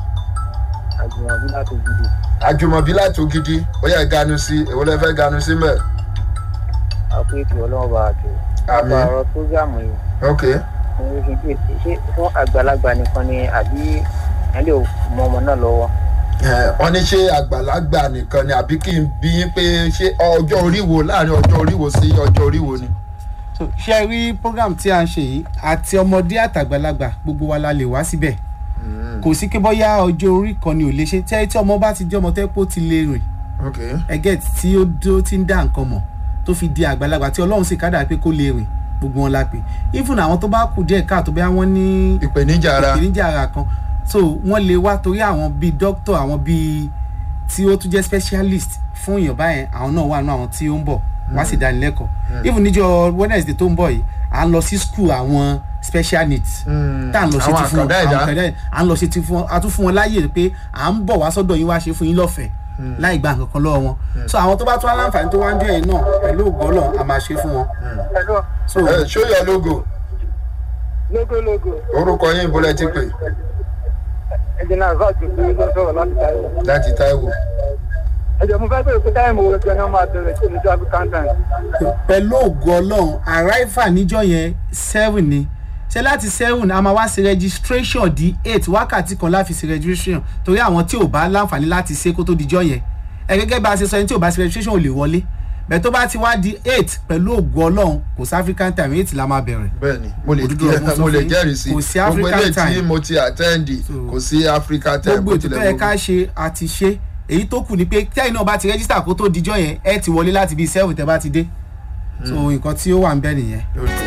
àjùmọ̀bí láti gidi àjùmọ̀bí láti ògidì ó yẹ ganu sí èwo lẹ fẹ́ ganu sí mẹ́ àpò ètò ọlọ́run bá a tó. Àmín. nípa ọ̀rọ̀ prógámù yìí ok mo fi pé ṣé fún àgbàlagbà nìkan ni àbí ẹ lè mọ ọmọ náà lọ́wọ́. Eh, wọ́n ní ṣé àgbàlagbà nìkan ni àbí kí n bí yín pé ṣé ọjọ́ orí wo láàrin ọjọ́ orí wo sí ọjọ́ orí wo ni. so ṣe é rí program tí a ń ṣe yìí àti ọmọdé àtàgbàlagbà gbogbo wa la lè wá síbẹ̀ kò sí pé bóyá ọjọ́ orí kan ni ò lè ṣe tí tí ọmọ bá ti jẹ́ ọmọ tẹ́ pé ó ti lè rìn ok ẹgẹ́ tí ó dó tí ń dá nǹkan mọ̀ tó fi di àgbàlagbà tí ọlọ́run sì kádà pé kó lè rìn gbogbo wọn la pè even àwọn tó bá kù díẹ̀ káàtó bóyá wọ́n ní ìpèníjà ara ìpèníjà ara kan so wọ́n lè wá torí àwọn bíi doctor àwọn bíi tí ó tún jẹ́ specialist fún èèyàn báyẹn àwọn náà wà nínú àwọn tí ó ń bọ̀ wá sí ìdánilẹ́kọ̀ọ́ even níjọ́ wednesday tó ń bọ̀ yìí à ń lọ sí school àwọn special needs Mm, tá à ń lọ ṣe àwọn ti fún wọn àkàndá ẹ̀dá. àwọn àkàndá ẹ̀dá à ń lọ ṣe ti fún wọn a tún fún wọn láàyè pé à ń bọ̀ wá sọ́dọ̀ yín wá ṣe fún yín lọ́fẹ̀ẹ́ láì gba nǹkan kan lọ́wọ́ wọn so àwọn tó bá tún aláǹfààní tó wá ń jẹ́ yẹn náà pẹ̀lú ògbọ́lọ̀ a máa ṣe fún wọn so Eh, show your logo lógólógó orúkọ yín bó lẹ ti pè ẹ̀jẹ̀ náà zọ́ọ̀tù fún ló sọ̀rọ̀ láti táyọ̀. láti Táíwò. ẹ̀jẹ̀ mo fẹ́ bẹ̀rẹ̀ pé táyọ̀ mo wọ ẹgbẹ́ náà máa bẹ̀rẹ̀ sí ní traffic content. pẹ̀lú ògo ọlọ́run arrival níjọ́ yẹn seven ni ṣe láti seven a máa wá sí registration di eight wákàtí kan láfi sí registration torí àwọn tí ò bá láǹfààní láti ṣe kó tó dijọ́ yẹn ẹ gẹ́gẹ́ bá a ṣe sọ ẹni tí ò bá sí registration ò lè wọlé bẹ́ẹ̀ tó bá ti wá di eight pẹ̀lú ògo ọlọ́run kò sí african time eight la máa bẹ̀rẹ̀ bẹ́ẹ̀ni mo lè Òdodo ọ̀rọ̀ mo sọ mo lè fún yín. jẹ́rìí sí Kò sí gbogbo African ilé tí time. mo ti attend So- kò sí Africa time gbogbo bó ètò tilẹ̀ tó yẹ wù ká mí. ṣe àti ṣe èyí tó kù ni pé tẹ́yìn náà bá ti register kó tó dijọ́ yẹn ẹ ti wọlé láti bíi seven tẹ́ bá ti dé so nǹkan tí ó wà ń bẹ nìyẹn.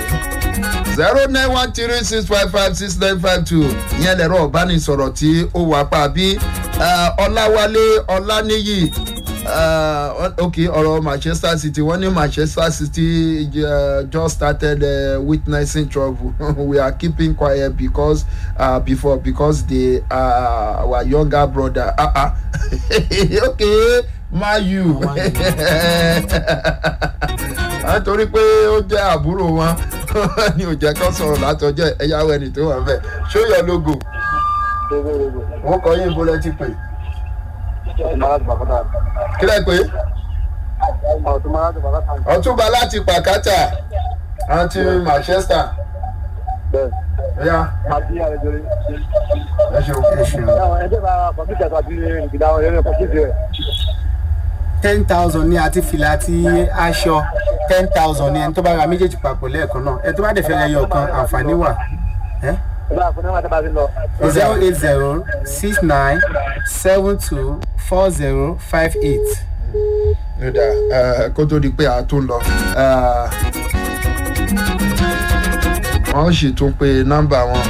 zero nine one three six five five six nine five two ìyẹn lẹ̀rọ ọ̀bánisọ̀rọ̀ tí ó wà pa bí ọláwálé ọláníyì uh, ok ọ̀rọ̀ manchester city wọ́n ní manchester city uh, just started uh, witnessing trouble we are keeping quiet because uh, before because they are our younger brother ah ah ok mayu nítorí pé ó jẹ́ àbúrò wọn ni ò jẹ́ kó sọ̀rọ̀ látọjọ́ ẹ̀yáwó ẹni tó wà ń bẹ̀ show your logo lógólógó wọ́n kọ́ yín bó lẹ́ ti pè ọ̀túnmọ́lá ti bàbá kílẹ̀ pé ọ̀túnmọ́lá ti bàbá tán ọ̀túnba láti pàkátà àti manchester bẹ́ẹ̀ ẹ̀yà àti àrẹjọ rẹ̀. ẹ ṣeun. ẹ ṣeun. ẹjẹ bá kọ̀mpútà tàbí ìgbìdá ọ̀rẹ́ rẹ̀ kọ̀mpútà rẹ̀. ten thousand ní àti fìlà àti aṣọ ten thousand ní ẹni tó bá ra méjèèjì papọ̀ lẹ́ẹ̀kan náà ẹni tó bá dẹ̀ fẹ́ ra ẹyọ kan àǹfààní wà ẹ́ ìgbà àfọ̀nà wọn tábà fi lọ. zero eight zero six nine seven two four zero five eight. Yọ̀dà kó tó di pé a tún lọ. eh, Wọ́n sì tún pe nọ́mbà wọn.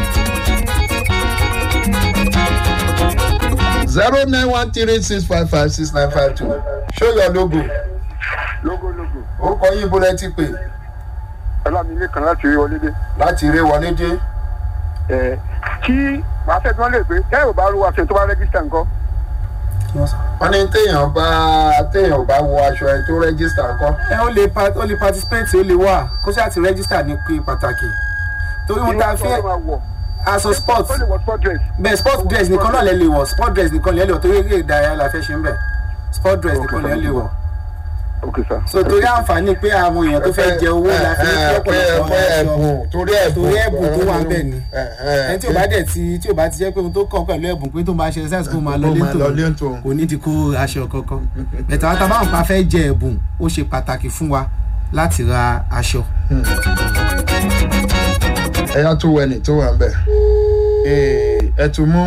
zero nine one three six five five six nine five two show your logo. lógólógó ó kọ yín bólẹ́ ti pè ọlámilé kan láti rí wọlé dé. láti eré wọlé dé. ẹ tí màá fẹ́ tí wọ́n lè pé tẹ́ ò bá rú aṣọ tó bá rẹ́gísítà nǹkan wọ́n ní téèyàn bá téèyàn bá wọ aṣọ ẹ tó rẹ́gísítà kọ́. ẹ ó lè pa ó lè participate ó lè wà kó ṣáà ti register ní pé pàtàkì torí wọn ta Irú aṣọ fẹ́ tó máa wọ̀. aṣọ sport ó lè wọ sport dress. bẹ́ẹ̀ sport dress nìkan náà lẹ lè wọ̀ sport dress nìkan lẹ lè wọ̀ torí eré ìdárayá la fẹ́ ṣe ń bẹ̀ sport dress nìkan lẹ lè wọ̀ ok sir. so torí àǹfààní pé àwọn èèyàn tó fẹ́ jẹ owó la fi ní kí ọ̀pọ̀lọpọ̀ pé aṣọ ẹ̀bùn torí ẹ̀bùn torí ẹ̀bùn tó wà ń bẹ̀ ni ẹni tí ò bá dẹ̀ ti tí ò bá ti jẹ́ pé ohun tó kàn pẹ̀lú ẹ̀bùn pé tó máa ṣe exercise kó máa lọ Kó máa lọ lé lé tòun. tòun kò ní ti kó aṣọ kankan bẹ̀tẹ̀ àwọn tábà ń pa fẹ́ jẹ ẹ̀bùn ó ṣe pàtàkì fún wa láti ra aṣọ. ẹyà tó wẹni tó wà ń bẹ ẹ tún mú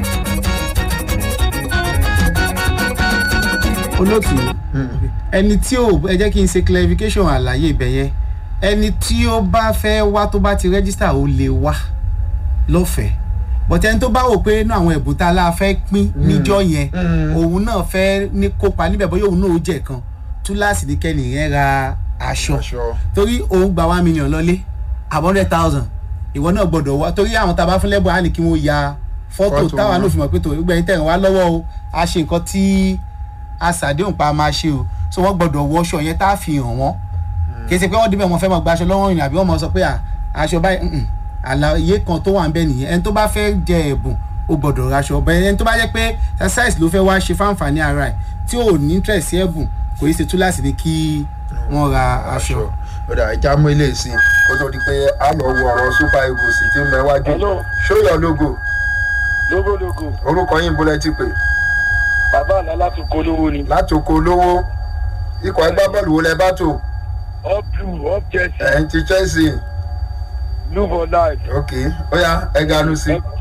olóòtú ẹni tí ò ẹ jẹ́ kí n ṣe clarification àlàyé ibẹ̀ yẹn ẹni tí ó bá fẹ́ wá tó bá ti register ó lè wá lọ́fẹ̀ẹ́ but ẹni tó bá wò pé inú àwọn ẹ̀bùn tá a la fẹ́ pín níjọ́ yẹn Mm. òun náà fẹ́ ní kópa níbẹ̀ bóyá òun náà ó jẹ̀ kan túláàsì ní kẹ́ni yẹn ra aṣọ aṣọ torí òun gba one million lọ́lé àbọ̀ hundred thousand ìwọ náà gbọ́dọ̀ wá torí àwọn tá a bá fún lẹ́bùn á ní kí wọ́n ya fọ́tò Fọ́tò táwa wọn. náà fi mọ̀ pé tó gbẹ̀yìn tẹ̀ ń wá lọ́wọ́ o a ṣe nǹkan tí a ṣàdéhùn pa máa ṣe o so wọ́n gbọ́dọ̀ wọṣọ yẹn tá a fi hàn wọ́n kì í ṣe pé wọ́n débẹ̀ wọn fẹ́ máa gba aṣọ lọ́wọ́ ìrìn àbí wọ́n máa sọ pé à, aṣọ báyìí mm-mm. àlàyé kan tó wà ń bẹ nìyẹn ẹni tó bá fẹ́ jẹ ẹ̀bùn ó gbọ́dọ̀ raṣọ ọ̀bẹ ẹni tó bá jẹ́ pé exercise ló fẹ́ wá ṣe fáǹfààní ara ẹ̀ tí ò ní interest sí ẹ̀bùn kò í ṣe túláàsì ní kí wọ́n ra aṣọ. ọ̀dà ìjà mú ilé sí i kó tó di pé a lọ wo ọ̀rọ̀ super eagles tí ń bẹ wájú Hello. show your logo lógólógó orúkọ yín bólẹ́ ti pè bàbá àná láti polówó ni. láti oko olówó ikọ̀ ẹgbẹ́ bọ́ọ̀lù wo lẹ bá tò up blue up jersey ẹ̀ ń ti chelsea blue for life. ok ó yá ẹ ganu sí i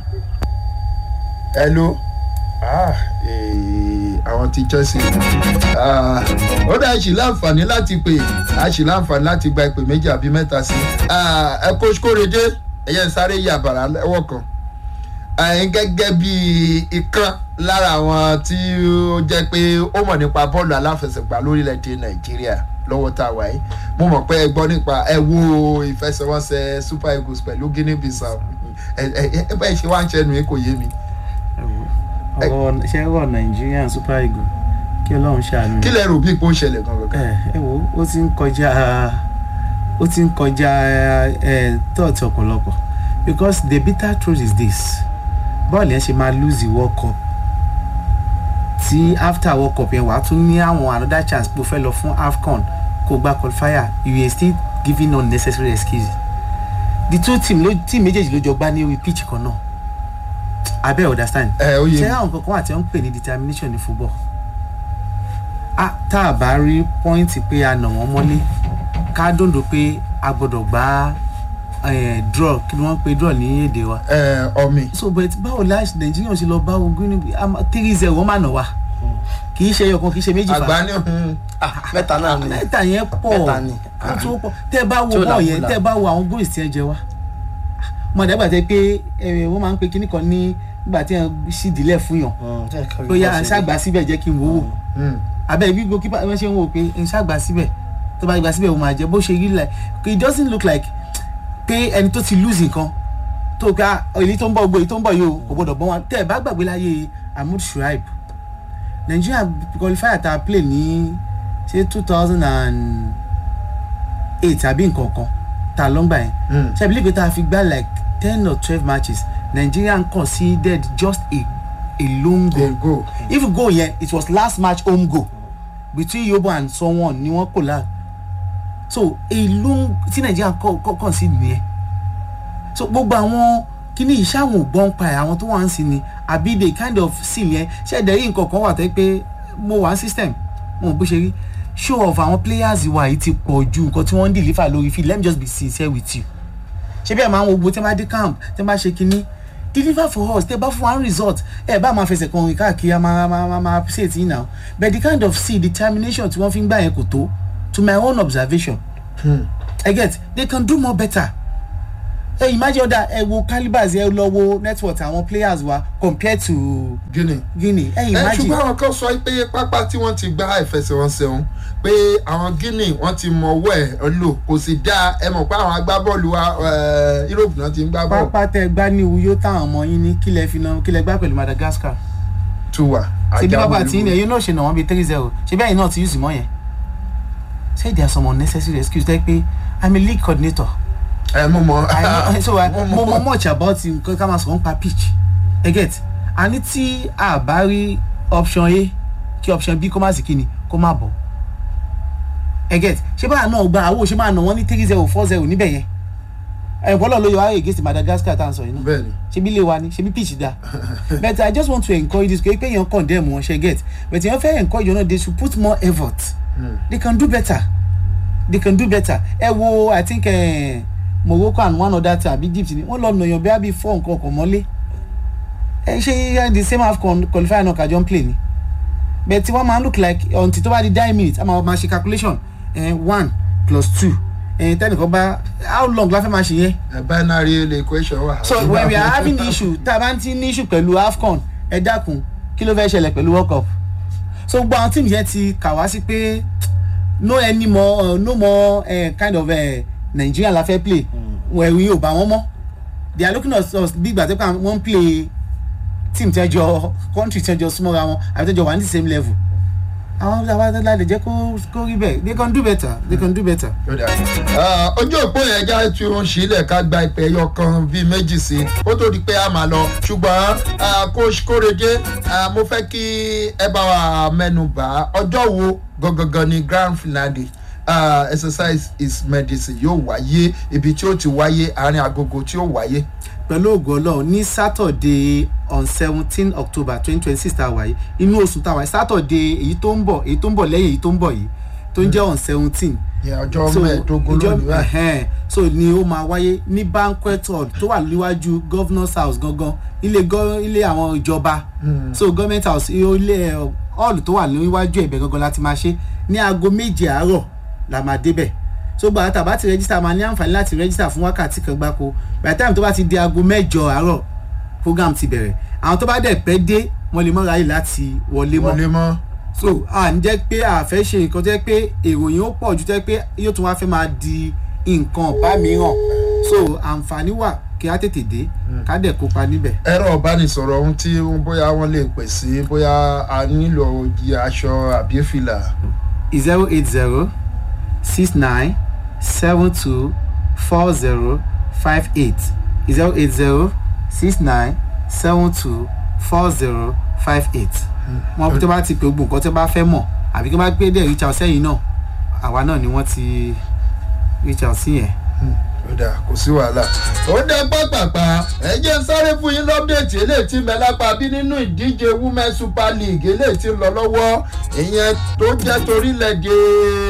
hello ah ee, àwọn ti chelsea Ah, ó dá ṣì láǹfààní láti pè á ṣì láǹfààní láti gba ìpè méjì àbí mẹ́ta sí Ah, ẹ kó kórede ẹ̀yẹ ń sáré yà bàrà lẹ́wọ̀ kan ẹ̀yin gẹ́gẹ́ bí ìkan lára àwọn tí ó jẹ́ pé ó mọ̀ nípa bọ́ọ̀lù aláfẹsẹ̀gbá lórílẹ̀‐èdè nàìjíríà lọ́wọ́ tá a wà yìí mo mọ̀ pé ẹ gbọ́ nípa ẹ wo ìfẹsẹ̀wọnsẹ̀ super eagles pẹ̀lú guinea bissau ẹ ẹ ẹ bẹ́ẹ̀ ṣe wá ń ṣẹnu yìí kò yé mi ọ̀rọ̀ ṣé ọ̀rọ̀ nigerian super eagle kí ọlọ́run ṣàánú kí lẹ rò bí ipò ń ṣẹlẹ̀ gangan. ẹ ẹ wo ó ti ń kọjá ó ti ń kọjá ẹ tọ́ọ̀tì ọ̀pọ̀lọpọ̀ because the bitter truth is this bọ́ọ̀lù yẹn ṣe máa lose the world cup tí after world cup yẹn wàá tún ní àwọn another chance pé o fẹ́ lọ fún afcon kó gba qualifier you are still giving unnecessary excuses the two team ló team méjèèjì ló jọ gbá ní orí pitch kan náà abẹ́ understand ẹ ó yé ṣé mi àwọn kankan wà tí wọ́n ń pè ní determination ní football ah tá a bá rí pọ́ìntì pé a nà wọ́n mọ́lé ká dòndò pé a gbọ́dọ̀ gbá eh, draw kí ni wọ́n pe draw ní èdè wa ẹ ọmì so but báwo la nàìjíríà ṣe lọ bá ogun ní three zero wọ́n máa nà wá kì í ṣe ẹyọkan kì í ṣe méjì fa àgbá ní hun mẹ́ta náà ni mẹ́ta yẹn pọ̀ Mẹ́ta ni. ó tún pọ̀ tẹ́ ẹ bá wo Tí ó là bọ́ọ̀ ń yẹn là. tẹ́ ẹ bá wo àwọn goals tí ẹ jẹ wá mo àdàgbà tẹ pé ẹ, wọ́n máa ń pe kíní kan ní nígbà tí wọ́n sì dílẹ̀ fún yàn bóyá ṣàgbà síbẹ̀ jẹ́ kí n wò ó abẹ́ ibi goalkeeper wọ́n ṣe ń wò ó pé n ṣàgbà síbẹ̀ tó bá gbà síbẹ̀ ó máa jẹ bó ṣe rí like it doesn't look like pé ẹni tó ti lose nǹkan tó ká èyí tó ń bọ̀ gbogbo èyí tó ń bọ̀ yìí o kò gbọdọ̀ bọ́ wọn tẹ́ ẹ bá gbàgbé láyé ahmad shuaib nigeria qualifier tá a play ní ṣé two thousand and eight àbí nǹkan kan tá a lọ́ngbà yẹn Mm. ṣe àbílẹ̀ pé tá a fi gbá like ten or twelve matches nigeria conceded just a a lone goal go if you go yẹn it was last match home goal between yobo and someone ni wọn kò láà so èló tí nàìjíríà kàn sí nìyẹn so gbogbo àwọn kíní ìṣàwọn ògbọ́n pa ẹ̀ àwọn tó wà ń sin ni àbí the kind of seal yẹn ṣẹ̀dẹ̀ yìí nǹkan kan wà tẹ́ pé mo wà ń system wọn ò bó ṣe rí show off àwọn players wa yìí ti pọ̀ ju nǹkan tí wọ́n ń deliver lórí field let me just be sincere with you ṣé bí ẹ máa ń wo gbogbo tí wọ́n bá dé camp tí wọ́n bá ṣe kinní deliver for us tẹ́ bá fún wa result ẹ bá máa fẹsẹ̀ kan rìn káàkiri a máa máa máa máa appreciate yín now but the kind of see determination tí wọ́n fi ń gbà yẹn kò tó to my own observation I get they can do more better ẹ imagine ọ̀dà ẹ wo calibers ẹ lọ wo network àwọn players wa compared to guinea. Guinea ẹ ẹ imagine ṣùgbọ́n àwọn kan sọ pé pápá tí wọ́n ti gbá ìfẹsẹ̀wọnsẹ̀ ọ̀hún pé àwọn guinea wọ́n ti mọ ọwọ́ ẹ̀ lò kò sì dáa ẹ mọ̀ pé àwọn agbábọ́ọ̀lù wa eh, europe náà ti ń gbá bọ́ọ̀lù pápá tẹ gbá ní uyo táwọn ọmọ yín ní kílẹ̀ fi náà kílẹ̀ gbá pẹ̀lú Madagascar tún wà. ṣe bí pápá tí Ajáwé yín náà ṣe nà wọ́n bíi three zero ṣe bí ẹ̀yin náà ti use mọ́ yẹn say there are some unnecessary excuse tẹ́ pé i'm a league coordinator ẹ mú mọ. I know, so I, Mo mo mọ. mọ much about nǹkan ká máa sọ̀rọ̀ nípa pitch ẹ get àní tí a bá rí option a kí option b kó má sì kíni kó má bọ̀ ẹ get ṣé báyà náà gba àwọn òṣèlú máa nà wọ́n ní three zero four zero níbẹ̀ yẹn ẹ̀kọ́ náà ló yọ ayé against Madagascar tá à ń sọ yìí náà bẹ́ẹ̀ni ṣebí ilé wa ni ṣebí pitch da but i just want to encourage this pé èèyàn condemn wọn ṣe get but èèyàn fẹ́ encourage wọn náà they should put more effort they can do better they can do better ẹ wo i think uh, morocco and one other time àbí egypt ni wọ́n lọ nàyàn bí abi four nǹkan ọkọ̀ mọ́lé ẹ ṣe the same half con- qualifier náà kájọ ń play ni but tí wọ́n máa look like until tó bá di nine minutes a máa máa ṣe calculation eh, one plus two eh, tẹ́nìkan bá how long la fẹ́ máa ṣe yẹn ẹ binary equation wà. so when we are having issue tá a bá ti ní issue pẹ̀lú afcon ẹ dákun kí ló fẹ́ ṣẹlẹ̀ pẹ̀lú world cup so gbogbo àwọn tíìmù yẹn ti kà wá sí pé no any more uh, no more uh, kind of uh, nigeria la fẹ́ play ẹ̀rù yìí ò bá wọn mọ́ they are looking at us bí ìgbà tó kàn wọ́n ń play team tẹ́jọ country tẹ́jọ súnmọ́ra wọn àbí tẹ́jọ wà ní the same level àwọn àwọn àtàlà lè jẹ́ kó kó rí bẹ́ẹ̀ they can do better they can do better. Ah, ojú òpó yẹn já tí ó ń sílẹ̀ ká gba ìpè ẹyọ kan bíi méjì sí ó tó di pé a máa lọ ṣùgbọ́n ah, coach kórede ah, mo fẹ́ kí ẹ bá wa mẹ́nu bà ọjọ́ wo gangan ni grand finale ah, exercise is medicine yóò wáyé ibi tí ó ti wáyé àárín agogo tí ó wáyé. pẹ̀lú ògo ọlọ́run ní saturday on seventeen october twenty twenty six tá a wà yìí inú oṣù tá a wà yìí saturday èyí tó ń bọ̀ èyí tó ń bọ̀ lẹ́yìn èyí tó ń bọ̀ yìí tó ń jẹ́ on seventeen ìyẹn ọjọ́ mẹ́ẹ̀ẹ́dógún lónìí báyìí. ẹ̀hẹ́n, so ni ó máa wáyé ní banquet hall tó wà níwájú governors house gangan ilé gọ- ilé àwọn ìjọba so government house ilé ẹ, hall tó wà níwájú ẹ̀bẹ̀ gangan láti máa ṣe ní aago méje àárọ̀ la máa débẹ̀ so gbàgbà tá a bá ti register máa ní àǹfààní láti register fún wákàtí kan gbáko by the time tó bá ti di aago mẹ́jọ àárọ̀ program ti bẹ̀rẹ̀ àwọn tó bá dẹ̀ pẹ́ dé wọ́n lè mọ́ ráyè láti wọlé mọ́ wọlé mọ́. so à ń jẹ́ pé a fẹ́ ṣe nǹkan tó jẹ́ pé èròyìn ó pọ̀ ju tó jẹ́ pé yóò tún wá fẹ́ máa di nǹkan ọ̀bá mìíràn so àǹfààní wà kí á tètè dé ká dẹ̀ kópa níbẹ̀. ẹ̀rọ ìbánisọ̀rọ̀ ohun tí bóyá wọ́n lè pè sí bóyá a nílò òjì aṣọ àbí fìlà. zero eight zero six nine seven two four zero five eight zero eight zero six nine seven two four zero five eight wọn bí tó bá ti pè gbogbo nǹkan tó bá fẹ́ mọ̀ àbí kí wọ́n bá gbé dẹ̀ reach out sẹ́yìn náà àwa náà ni wọ́n ti reach out sí yẹn. ó dà kò sí wàhálà. ó dẹ pápápá ẹ jẹ́ ń sáré fún yín lọ́pdẹ̀tì eléyìí tí mẹ́lápá bí nínú ìdíje women super league eléyìí tí ń lọ lọ́wọ́ ìyẹn tó jẹ́ torílẹ̀-èdè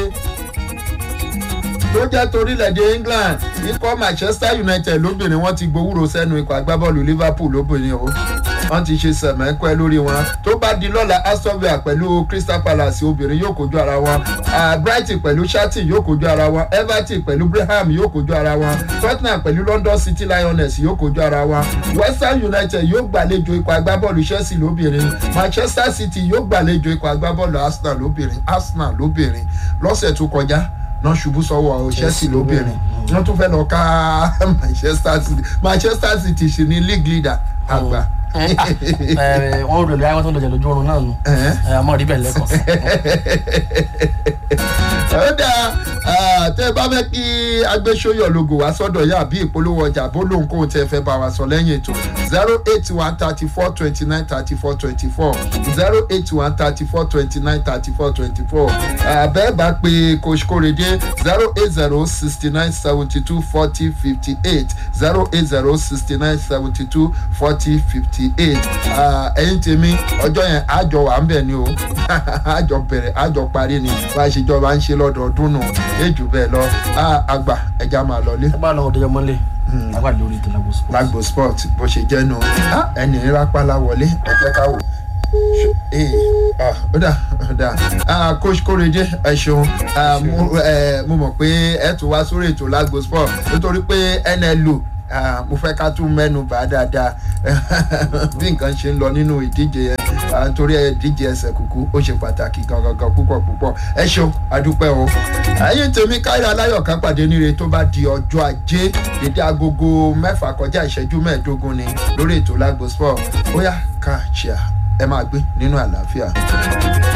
tó jẹ́ torílẹ̀-èdè england ikọ̀ manchester united lóbìnrin wọ́n ti gbowúrò sẹ́nu ikọ̀ agbábọ́ọ̀lù liverpool lóbìnrin o wọ́n ti ṣe sẹ̀mẹ́kẹ́ lórí wọn tó bá di lọ́la aston villa pẹ̀lú crystal palace obìnrin yóò kojú ara wọn Ah, brighton pẹ̀lú charlton yóò kojú ara wọn everton pẹ̀lú braham yóò kojú ara wọn tottenham pẹ̀lú london city lioness yóò kojú ara wọn west ham united yóò gbàlejò ikọ̀ agbábọ́ọ̀lù chelsea lóbìnrin manchester city yóò gbàlejò ikọ̀ agbábọ́ọ̀lù arsenal lóbìnrin arsenal lóbìnrin lọ́sẹ̀ tó kọjá náà ṣubú sọ́wọ́ chelsea lóbìnrin wọ́n tún fẹ́ lọ ká manchester city manchester city sì ní league leader àgbà. wọ́n rẹ̀ lóyún àwọn tó ń lọ́jà lójú oorun náà nù àmọ́ rí bẹ́ẹ̀ lẹ́kọ̀ọ́ sí. ó dáa ah, tẹ́ bẹ́ẹ̀ bá fẹ́ kí agbésóyọ̀ logo wá sọ́dọ̀ yá àbí ìpolówó ọjà bó lóun kóun tẹ́ fẹ́ bá wa sọ lẹ́yìn ètò zero eight one thirty four twenty nine thirty four twenty four zero eight one thirty four twenty nine thirty four twenty four àbẹ́ bá pe coach Korede zero eight zero sixty nine seventy two forty fifty eight zero eight zero sixty nine seventy two forty fifty eight ẹ̀yin tèmi ọjọ́ yẹn àjọ wà ń bẹ̀ ni o àjọ bẹ̀rẹ̀ àjọ parí ni bá a ṣe jọba ń ṣe lọ́dọọdún nù èjù bẹ́ẹ̀ lọ Ah, àgbà ẹja máa lọlé ẹ bá lọ ọdẹ ọmọlé agbára lórí ètò Lagos Sports. lágbo sport bó ṣe jẹ́ nu Ah, ẹni rápálá wọlé ẹ jẹ́ ká wò Ṣé- ee, ah, ó dà ó dà Ah, coach Korede ẹ ṣeun Ah, mo eh, mo mọ̀ pé ẹ tún wá sórí ètò lágbo sport nítorí pé NLO ah, mo fẹ́ ká tún mẹ́nu bá dáadáa bí nǹkan ṣe ń lọ nínú ìdíje yẹn Ah, nítorí ẹ díje ẹsẹ̀ kúkú ó ṣe pàtàkì gangan púpọ̀ púpọ̀ ẹ ṣeun adúpẹ́ o ẹ̀yin tèmi káyọ̀ aláyọ̀ ká pàdé níre tó bá di ọjọ́ ajé dédé agogo mẹ́fà kọjá ìṣẹ́jú mẹ́ẹ̀ẹ́dógún ni lórí ètò lágbo sport ó yá ká ṣíà ẹ máa gbé nínú àlàáfíà.